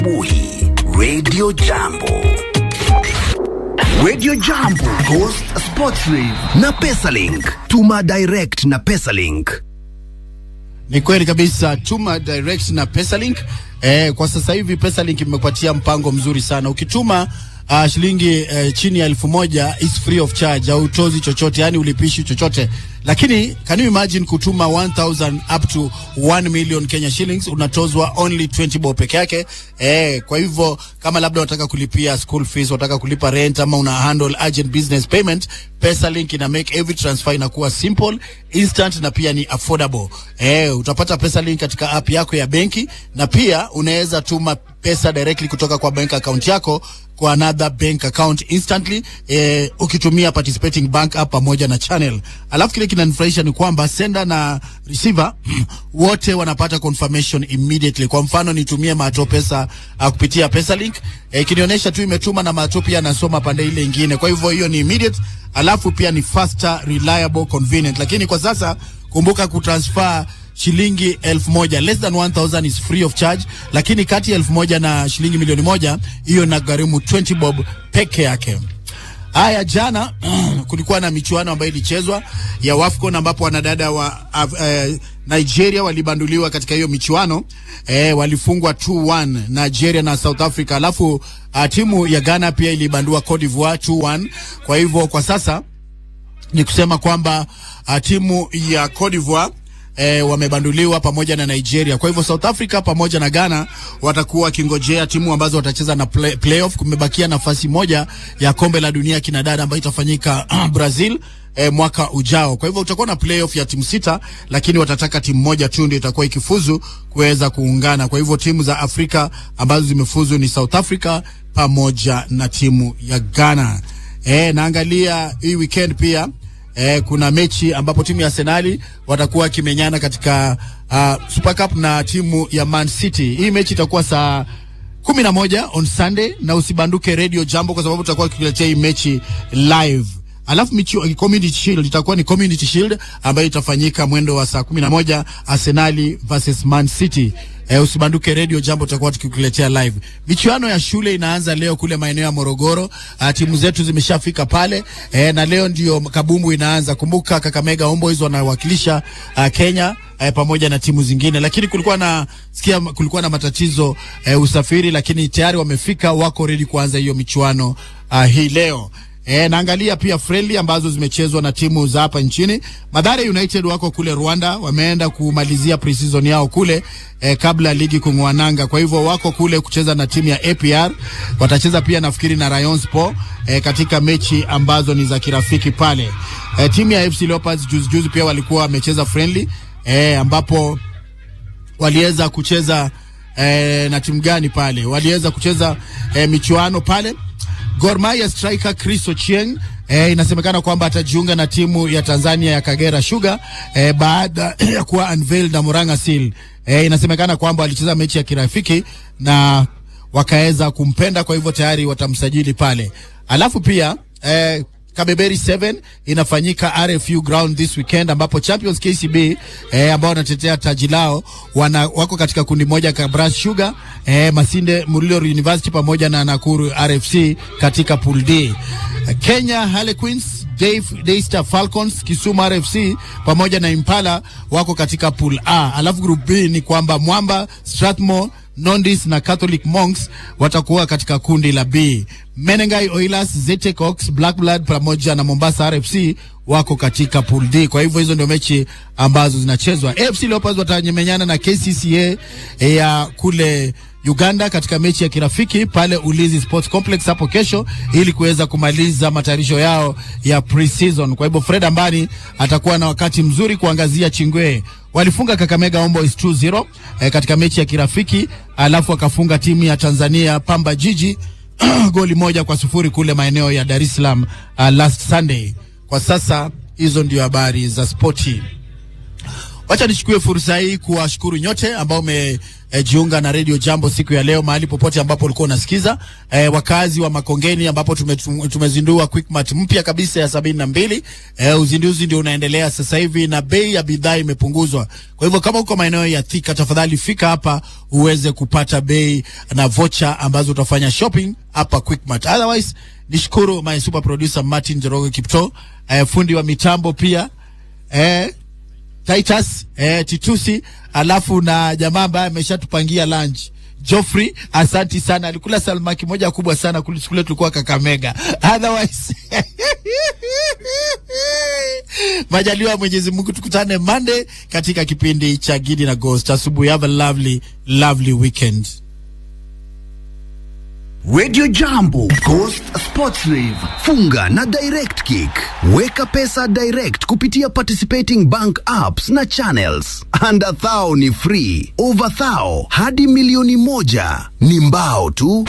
Buhi, Radio Jambo. Radio Jambo, Ghost Sports Rave na Pesalink. Tuma direct na Pesalink. Ni kweli kabisa, tuma direct na Pesalink. Eh, kwa sasa hivi Pesalink imepatia mpango mzuri sana. Ukituma uh, shilingi uh, chini ya elfu moja is free of charge, au tozi chochote, yani ulipishi chochote. Lakini can you imagine kutuma 1000 up to 1 million Kenya shillings unatozwa only 20 bob peke yake. Eh, kwa hivyo kama labda unataka kulipia school fees, unataka kulipa rent ama una handle urgent business payment, Pesalink ina make every transfer inakuwa simple, instant na pia ni affordable. Eh, utapata Pesalink katika app yako ya benki na pia unaweza tuma pesa directly kutoka kwa bank account yako kwa another bank account instantly eh, ukitumia participating bank app pamoja na channel. Alafu kile kinanifurahisha ni kwamba sender na receiver wote wanapata confirmation immediately. Kwa mfano nitumie Mato pesa uh, kupitia Pesalink eh, kinionyesha tu imetuma na Mato pia anasoma pande ile ingine. Kwa hivyo hiyo ni immediate, alafu pia ni faster, reliable, convenient. Lakini kwa sasa kumbuka kutransfer shilingi elfu moja less than 1000 is free of charge, lakini kati ya elfu moja na shilingi milioni moja hiyo inagharimu 20 bob peke yake. Haya, jana kulikuwa na michuano ambayo ilichezwa ya WAFCON ambapo wanadada wa uh, uh, Nigeria walibanduliwa katika hiyo michuano eh, walifungwa 2-1 Nigeria na South Africa, alafu uh, timu ya Ghana pia ilibandua Cote d'Ivoire 2-1. Kwa hivyo kwa sasa ni kusema kwamba uh, timu ya Cote d'Ivoire E, wamebanduliwa pamoja na Nigeria. Kwa hivyo South Africa pamoja na Ghana watakuwa wakingojea timu ambazo watacheza na play, playoff. Kumebakia nafasi moja ya kombe la dunia kinadada ambayo itafanyika Brazil e, mwaka ujao. Kwa hivyo utakuwa na playoff ya timu sita, lakini watataka timu moja tu ndio itakuwa ikifuzu kuweza kuungana. Kwa hivyo timu za Afrika ambazo zimefuzu ni South Africa pamoja na timu ya Ghana. E, naangalia hii weekend pia Eh, kuna mechi ambapo timu ya Arsenali watakuwa wakimenyana katika uh, Super Cup na timu ya Man City. Hii mechi itakuwa saa kumi na moja on Sunday, na usibanduke Radio Jambo kwa sababu tutakuwa tukiletea hii mechi live. Alafu michi, Community Shield itakuwa ni Community Shield ambayo itafanyika mwendo wa saa kumi na moja Arsenali versus Man City. Eh, usibanduke Radio Jambo, tutakuwa tukikuletea live. Michuano ya shule inaanza leo kule maeneo ya Morogoro. Uh, timu zetu zimeshafika pale eh, na leo ndio kabumbu inaanza. Kumbuka Kakamega Homeboys wanawakilisha uh, Kenya eh, pamoja na timu zingine, lakini kulikuwa na sikia, kulikuwa na matatizo eh, usafiri, lakini tayari wamefika, wako ready kuanza hiyo michuano uh, hii leo. E, naangalia pia friendly ambazo zimechezwa na timu za hapa nchini. Mathare United wako kule Rwanda, wameenda kumalizia pre-season yao kule e, kabla ya ligi kung'oa nanga. Kwa hivyo wako kule kucheza na timu ya APR. Watacheza pia nafikiri na Rayon Sport e, katika mechi ambazo ni za kirafiki pale. E, timu ya FC Leopards juzi juzi pia walikuwa wamecheza friendly e, ambapo waliweza kucheza e, na timu gani pale? Waliweza kucheza e, michuano pale Gor Mahia striker Chris Ochieng eh, inasemekana kwamba atajiunga na timu ya Tanzania ya Kagera Sugar eh, baada ya kuwa unveiled na Murang'a Seal. Eh, inasemekana kwamba alicheza mechi ya kirafiki na wakaweza kumpenda, kwa hivyo tayari watamsajili pale. Alafu pia eh, Kabeberi 7 inafanyika RFU ground this weekend ambapo Champions KCB eh, ambao wanatetea taji lao wana, wako katika kundi moja Kabras Sugar eh, Masinde Mulilo University pamoja na Nakuru RFC katika pool D. Kenya Harlequins, Daystar Falcons, Kisumu RFC pamoja na Impala wako katika pool A. Alafu group B ni kwamba Mwamba, Strathmore Nondis na Catholic Monks watakuwa katika kundi la B. Menengai Oilers, Zetec Oaks, Black Blood pamoja na Mombasa RFC wako katika pool D. Kwa hivyo hizo ndio mechi ambazo zinachezwa. AFC Leopards watamenyana na KCCA ya kule Uganda katika mechi ya kirafiki pale Ulinzi Sports Complex hapo kesho ili kuweza kumaliza matayarisho yao ya pre-season. Kwa hivyo Fred Ambani atakuwa na wakati mzuri kuangazia Chingwe. Walifunga Kakamega Homeboys 2-0 eh, katika mechi ya kirafiki, alafu akafunga timu ya Tanzania Pamba Jiji goli moja kwa sufuri kule maeneo ya Dar es Salaam uh, last Sunday. Kwa sasa hizo ndio habari za spoti. Wacha nichukue fursa hii kuwashukuru nyote ambao umejiunga na Radio Jambo siku ya leo mahali popote ambapo ulikuwa unasikiza. E, wakazi wa Makongeni ambapo tume, tumezindua Quickmart mpya kabisa ya sabini na mbili. E, uzinduzi ndio unaendelea sasa hivi na bei ya bidhaa imepunguzwa. Kwa hivyo kama uko maeneo ya Thika, tafadhali fika hapa uweze kupata bei na vocha ambazo utafanya shopping hapa Quickmart. Otherwise nishukuru my super producer Martin Joroge Kipto, e, fundi wa mitambo pia e, Titus eh, Titusi, alafu na jamaa ambaye ameshatupangia lunch Joffrey, asanti sana. Alikula salmaki moja kubwa sana kule kule tulikuwa Kakamega. Otherwise majaliwa Mwenyezi Mungu, tukutane Monday katika kipindi cha Gidi na Ghost. Asubuhi, have a lovely lovely weekend. Radio Jambo, Ghost Sports Rave, funga na Direct Kick. Weka pesa direct kupitia participating bank apps na channels. Under thou ni free, over thou hadi milioni moja ni mbao tu.